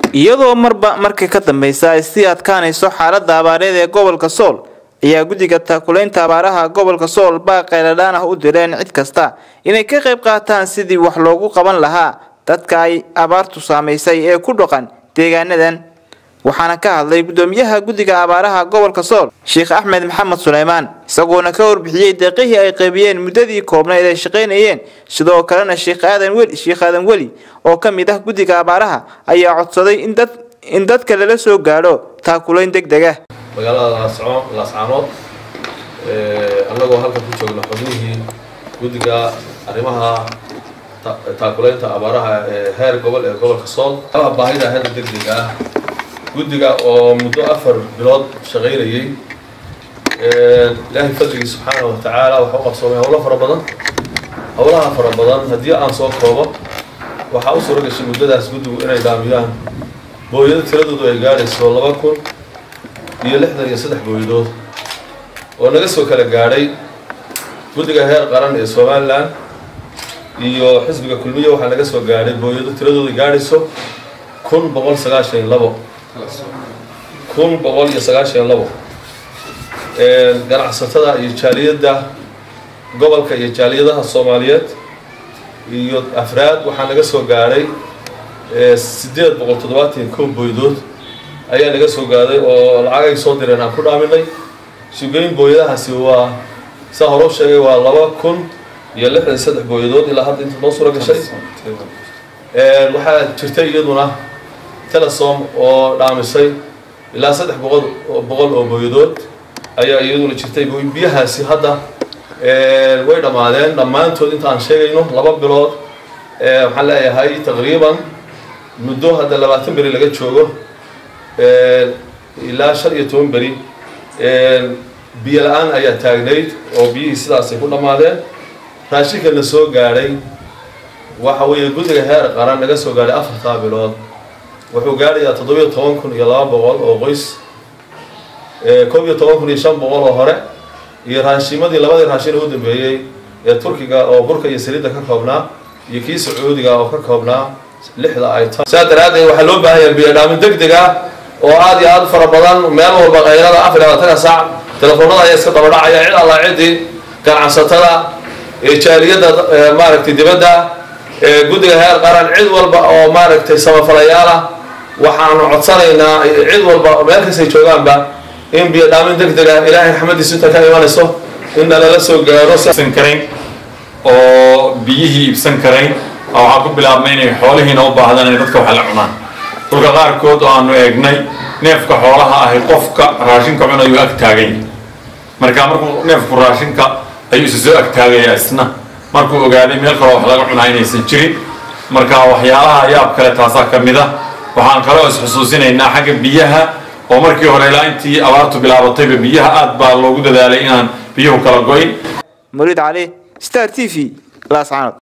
iyadoo marba markii ka dambeysa ay sii adkaanayso xaalada abaareed ee gobolka sool ayaa guddiga taakulaynta abaaraha gobolka sool baa qayladhaan ah u direen cid kasta inay ka qayb qaataan sidii wax loogu qaban lahaa dadka ay abaartu saamaysay ee ku dhaqan deegaanadan waxaana ka hadlay gudoomiyaha guddiga abaaraha gobolka sool sheekh axmed maxamed suleymaan isagoona ka warbixiyey deeqihii ay qaybiyeen muddadii koobnayd ay shaqaynayeen sidoo kalena sheekh aadan weli sheekh aadan weli oo ka mid ah guddiga abaaraha ayaa codsaday in dad in dadka lala soo gaadho taakulayn deg deg ah magaalada laasco laascaanood annagoo halkan ku joogna xubnihii guddiga arrimaha taakulaynta abaaraha ee heer gobol ee gobolka sool baahida hadda deg deg ah guddiga oo muddo afar bilood shaqaynayay ilaahay fadligii subxaana wa tacaala waxa u qabsoomay howlo fara badan howlaha fara badan haddii aan soo koobo waxaa u suura gashay muddadaas guddigu inay dhaamiyaan booyado tiradoodu ay gaadhayso laba kun iyo lixdan iyo saddex booyadood oo naga soo kala gaadhay guddiga heer qaran ee somalilan iyo xisbiga kulmiye waxaa naga soo gaadhay booyado tiradoodu gaadhayso kun boqol sagaashan iyo labo kun boqol iyo sagaashan iyo labo ganacsatada iyo jaaliyadda gobolka iyo jaaliyadaha soomaaliyeed iyo afraad waxaa naga soo gaadhay siddeed boqol toddobaatan iyo kow booyadood ayaa naga soo gaadhay oo lacag ay soo direen aan ku dhaaminay sugeyn booyadahaasi waa saa hore u sheegay waa laba kun iyo lixdan saddex booyadood ilaa hadda inta noo suura gashay waxaa jirtay iyaduna telesom oo dhaamisay ilaa saddex boqol boqol oo booyadood ayaa iyaduna jirtay biyahaasi hadda way dhammaadeen dhammaantood inta aan sheegayno laba bilood waxaan leeyahay taqriiban muddo hadda labaatan beri laga joogo ilaa shan iyo toban beri biyo la-aan ayaa taagnayd oo biyihii sidaasay ku dhammaadeen raashinka na soo gaadhay waxa weeye guddiga heer qaran naga soo gaadhay afartaa bilood wuxuu gaadhayaa toddobiyo toban kun iyo laba boqol oo qoys koob iyo toban kun iyo shan boqol oo hore iyo raashimadii labadii raashin u dambeeyey ee turkiga oo burka iyo saliidda ka koobnaa iyo kii sacuudiga oo ka koobnaa lixda ay tahay sidaa daraaddeed waxaa loo baahan yahay biyo dhaamin deg deg ah oo aada iyo aada fara badan meel walba qaylada afar iyo labaatanka saac telefoonada ayaa iska dabadhacaya cid alla ciddii ganacsatada jaaliyadda maaragtay dibadda guddiga heer qaran cid walba oo maaragtay samafalayaal ah waxaanu codsanaynaa cid walba meel kastay joogaanba in biyo dhaamin deg deg ah ilaahay raxmadiisu inta ka imanayso in nalala soo gaaro karayn oo biyihii iibsan karayn waxaa ku bilaabmay inay xoolihiina u baahdaan inay dadka wax la cunaan dhulka qaarkood oo aanu eegnay neefka xoolaha ahi qofka raashinka cunayuu ag taagay marka markuu neefku raashinka ayuu isa soo agtaagayaa isna markuu ogaaday meel kaloo wax laga cunaa inaysan jirin marka waxyaalaha yaab kale taasaa ka mid a waxaan kaloo isxusuusinaynaa xagga biyaha oo markii hore ilaa intii abaartu bilaabatayba biyaha aad baa loogu dadaalay inaan biyuhu kala go-in muriid cali star t v laascaanood